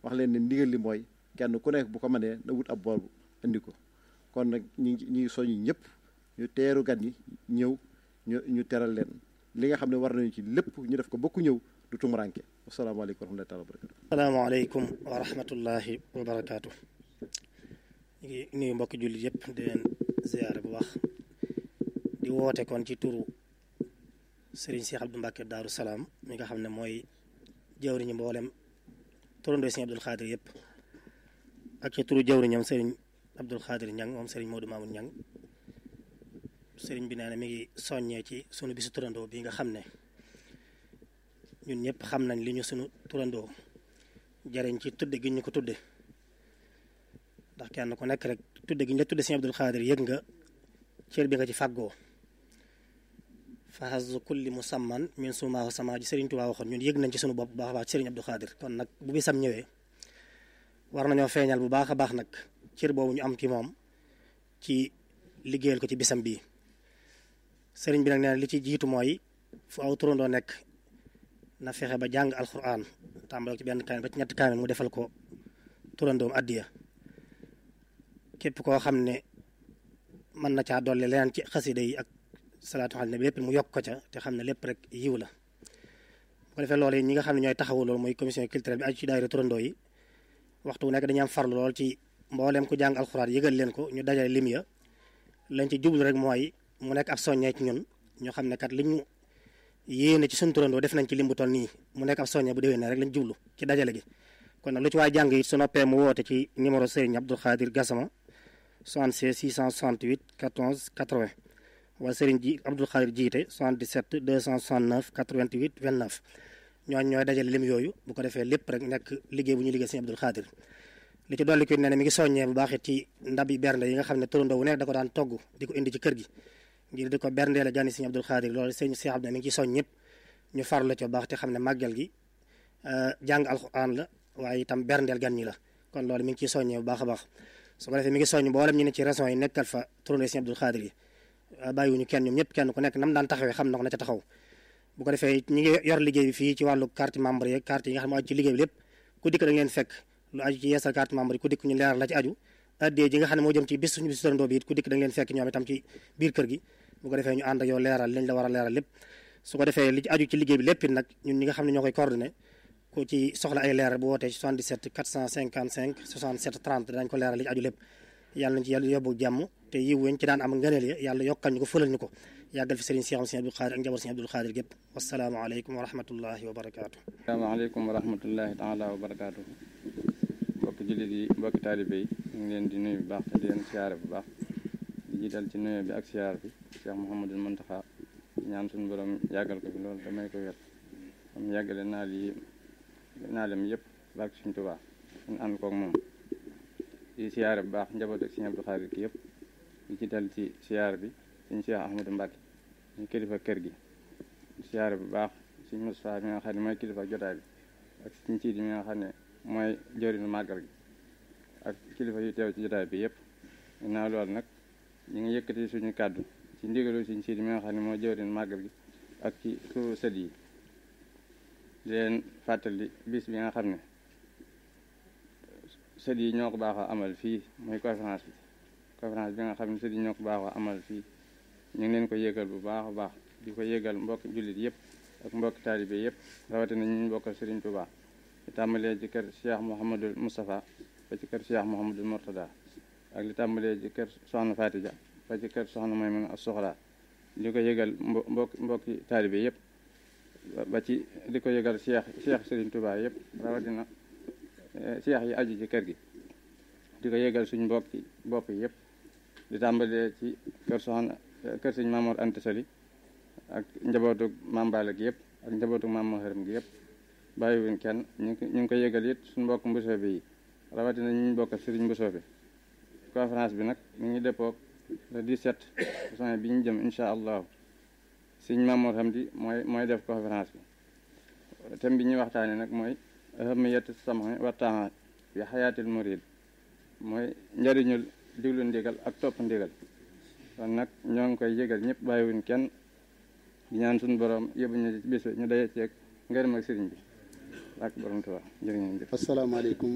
wax leen ne ndigal li mooy kenn ku nekk bu ko mënee na wut ab bool indi ko kon nag ñu ngi ñu ngi soññu ñëpp ñu teeru gan yi ñëw ñu ñu teral leen li nga xam ne war nañu ci lépp ñu def ko bokku ñëw du tumuranke wasalaamaaleykum wa rahmatullahi wa barakatu asalaamaaleykum wa rahmatullahi wa barakaatu ñu ngi nuyu mbokki jullit yëpp di leen ziyaare bu baax di woote kon ci turu Serigne Cheikh Abdou Mbacke Daaru Salaam mi nga xam ne mooy jawriñu mboolem turandoo Serigne Abdul Xaadir yëpp ak ci turu jawriñam Serigne Abdul Xaadir Ñang moom Serigne Modou Mamoun Ñang Serigne bi nee na mi ngi soññee ci sunu bisu turandoo bi nga xam ne ñun ñëpp xam nañ li ñu sunu turandoo jariñ ci tudde gi ñu ko tudde ndax kenn ku nekk rek tudde gi ñu la tudde Serigne Abdul Xaadir yëg nga cër bi nga ci fàggoo fahazu kulli musamman min sumaahu sama ji Serigne Touba waxoon ñun yëg nañ ci sunu bopp bu baax a baax ci Serigne Abdou Khadir kon nag bu bisam ñëwee war nañoo feeñal bu baax a baax nag cër boobu ñu am ci moom ci liggéeyal ko ci bisam bii sëriñ bi nag nee na li ci jiitu mooy fu aw turandoo nekk na fexe ba jàng alquran tàmbale ci benn kaamil ba ci ñetti kaamil mu defal ko turandoom addiya képp koo xam ne mën na caa dolli leneen ci xasida yi ak salaatu xal ne lépp mu yokk ko ca te xam ne lépp rek yiw la bu ko defee loolu ñi nga xam ne ñooy taxawu loolu mooy commission culturelle bi aju ci daayira turandoo yi waxtu wu nekk dañuy am farlu lool ci mbooleem ku jàng alxuraan yëgal leen ko ñu dajale lim ya lañ ci jublu rek mooy mu nekk ab soññee ci ñun ñu xam ne kat li ñu yéene ci suñu turandoo def nañ ci lim bu toll nii mu nekk ab soññee bu déwee ne rek lañ jublu ci dajale gi kon nag lu ci waay jàng it su noppee mu woote ci numéro Serigne Abdou Khadir Gassama 76 668 14 80 wala Serigne ji Abdou Khadir jiite 77 269 88 29 ñooñu ñooy dajale lim yooyu bu ko defee lépp rek nekk liggéey bu ñu liggéey Serigne Abdou Khadir li ci dolli ko ne ne mi ngi soññee bu baax it ci ndab yi bernde yi nga xam ne turandoo wu nekk da ko daan togg di ko indi ci kër gi ngir di ko berndeele gani Serigne Abdou Khadir loolu Serigne Cheikh Abdou mi ngi ci soñ ñëpp ñu farlu ci bu baax te xam ne màggal gi jàng alxuraan la waaye itam berndeel gan ñi la kon loolu mi ngi ciy soññee bu baax a baax su ko defee mi ngi soññ mboolem ñu ne ci régions yi nekkal fa turandoo Serigne Abdou Khadir yi bàyyiwuñu kenn ñoom ñëpp kenn ku nekk nam daan taxawee xam na ko na ca taxaw bu ko defee ñi ngi yor liggéey bi fii ci wàllu carte membre yeeg carte yi nga xam ne aju ci liggéey bi lépp ku dikk da ngeen fekk lu aju ci yeesal carte membre yi ku dikk ñu leeral la ci aju addee ji nga xam ne moo jëm ci bis suñu bis turandoo bi it ku dikk da ngeen fekk ñoom itam ci biir kër gi bu ko defee ñu ànd ak yow leeral liñ la war a leeral lépp su ko defee li ci aju ci liggéey bi lépp it nag ñun ñi nga xam ne ñoo koy coordonné ku ci soxla ay leeral bu wootee ci 77 455 67 30 dañ ko leeral li ci aju lépp yàlla nañ ci yàlla yóbbu jàmm te yiw weñ ci daan am ngëneel ya yàlla yokkal ñu ko fëlal ñu ko yàggal fi sëriñ Cheikh Serigne Abdou Khadir ak njaboot Serigne Abdou Khadir gépp wasalaamaaleykum wa rahmatullahi wa barakaatu. asalaamaaleykum wa rahmatullahi taala wa barakaatu. mbokki jullit yi mbokki taalibe yi ñu ngi leen di nuyu bu baax te di leen siyaare bu baax di jiital ci nuyu bi ak siyaar bi Cheikh Mouhamadul Mountakha ñaan suñu borom yàggal ko fi loolu damay ko wér am yàggale naa lii naa lem yëpp barke suñu Tuubaa ñu ànd koog moom di siyaare bu baax njaboot ak Serigne Abdou Khadir ki yëpp di ci dal ci siyaar bi suñu Cheikh Ahmadou Mbacke ñu kilifa kër gi di siyaare bu baax suñu Moustapha mi nga xam ne mooy kilifa jotaay bi ak suñu Siidi mi nga xam ne mooy jëriñu màggal gi ak kilifa yu teew ci jotaay bi yëpp ginnaaw loolu nag ñu ngi yëkkati suñu kàddu ci ndigalu suñu Siidi mi nga xam ne mooy jëriñu màggal gi ak ci turu sët yi di leen fàttali bis bi nga xam ne sët yi ñoo ko baaxoo amal fii mooy conférence bi conférence bi nga xam ne sët yi ñoo ko baaxoo amal fii ñu ngi leen ko yégal bu baax a baax di ko yégal mbokk jullit yëpp ak mbokk taalibe yëpp rawatina ñu bokkal Serigne Touba li tàmbalee ci kër Cheikh Mouhamadul Moustapha ba ci kër Cheikh Mouhamadul Mourtada ak li tàmbalee ci kër Soxna Fatija ba ci kër Soxna Maymuna ak Soxla di ko yégal mbo mbokk mbokki taalibe yëpp ba ci di ko yégal Cheikh Cheikh Serigne Touba yëpp rawatina Cheikh yi aju ci kër gi di ko yégal suñ mbokki bopp yëpp di tàmbalee ci kër Soxna kër sëñ Mamoor Anta Sali ak njabootu Maam Balla gi yëpp ak njabootu Maam Maharam gi yëpp bàyyiwuñ kenn ñu ngi ñu ngi ko yëgal it suñu mbokk mbusoobe yi rawatina ñu ñu bokk sëriñ mbusoobe conférence bi nag mi ngi dëppoog le 17 juin bi ñu jëm incha allahu sëñ Mamoor Hamdi mooy mooy def conférence bi thème bi ñuy waxtaane nag mooy ahamiyatu sam'i wa taa'ati fi xayaatil murid mooy njëriñul diglu ndigal ak topp ndigal kon nag ñoo ngi koy yëgal ñëpp bàyyiwuñ kenn di ñaan suñu borom yóbbu ñu bis ñu daje ceeg ngërëm ak sëriñ bi ak borom Tuubaa jërë ngeen jëf asalaamaaleykum